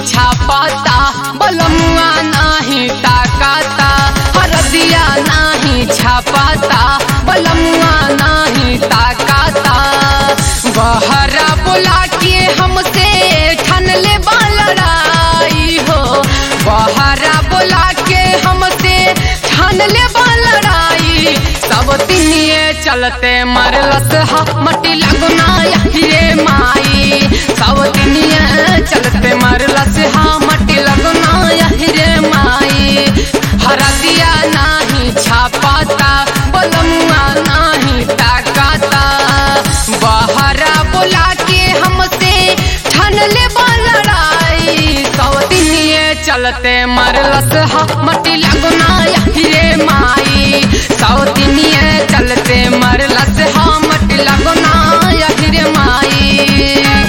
छापाता बलमुआ नाही ताकाता हरदिया नाही छापाता बलमुआ नाही ताकाता बहरा बुला के हमसे ठन ले लड़ाई हो बहरा बुला के हमसे ठन ले लड़ाई सब तिनिए चलते मरलस हा मटी लगना ये माई सब तिनिए चलते मरलस हा मटी लगना रे माई हरदिया नाही छापाता बलमुआ नाही ताकाता बहरा बुला के हमसे ठन ले लड़ाई सौतिनिए चलते मरलस हा मटी लगना रे माई सौतिनिए चलते मरलस हा मटी लगना रे माई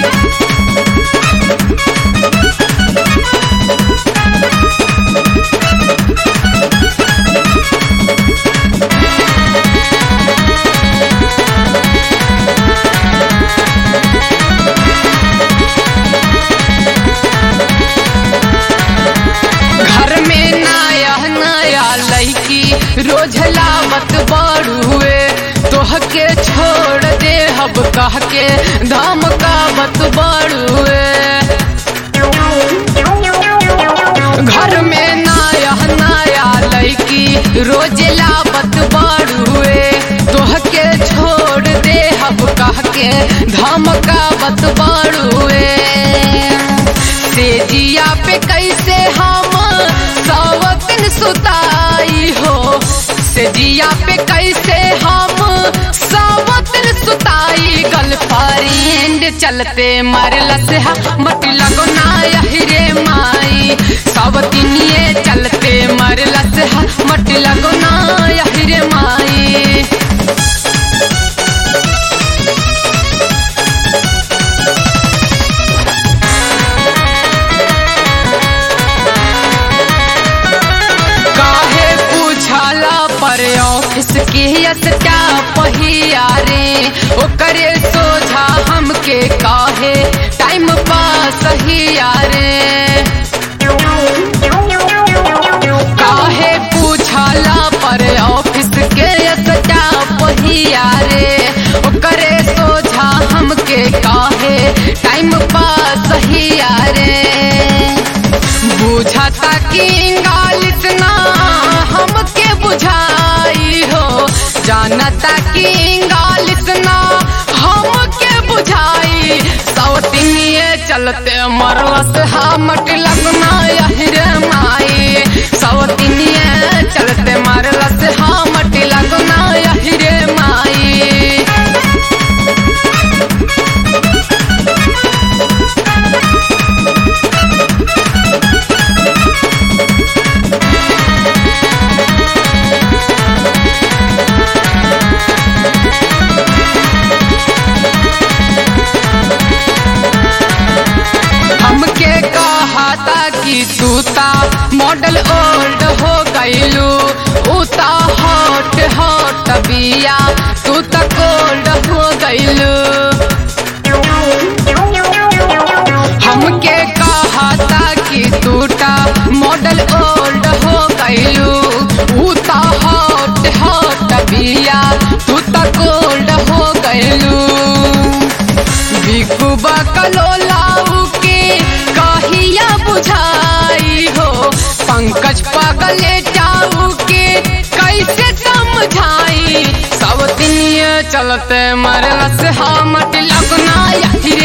घर में नया नया लड़की रोज लावत बड़ुए तोह के छोड़ दे हब कह के धमकावत बड़ुए घर में नया नया लड़की रोज लावत बड़ुए तोह के छोड़ दे हब कह के धमकावत बड़ुए से जिया पे कैसे हम सवतन सुताई हो से जिया पे कैसे हम सवतन सुताई गर्लफ्रेंड चलते मरलस हा मटी लगना रे माई सवतिनिए चलते मरलस हा मटी लगना रे माई काहे पूछाला पर ऑफिस के स्टा पहिया रे ओकरे सोझा हमके काहे टाइम पास हिया रे काहे पूछाला पर ऑफिस के स्टा पहिया रे ओकरे सोझा हमके काहे टाइम पास हिया रे बुझाता कि इंगालिस ना हमके बुझाई हो जानता कि इंगालिस ना हमके बुझाई सौतिनिए चलते मरलस हमट लगना रे माई सौतिनिए चलते मरलस हमट लगना रे माई हमके कहा था कि तूता मॉडल ओल्ड हो गईलू उता हॉट हॉट बिया तू त कोल्ड हो गईलू हमके कहा था कि तूता मॉडल ओल्ड हो गईलू उता हॉट हॉट बिया तू त कोल्ड हो गईलू बिकुबा कलोलाऊ के कहिया बुझाई हो पंकज पगले जाऊ के कैसे समझाई सब दिन चलते मरलस हमट लगना यही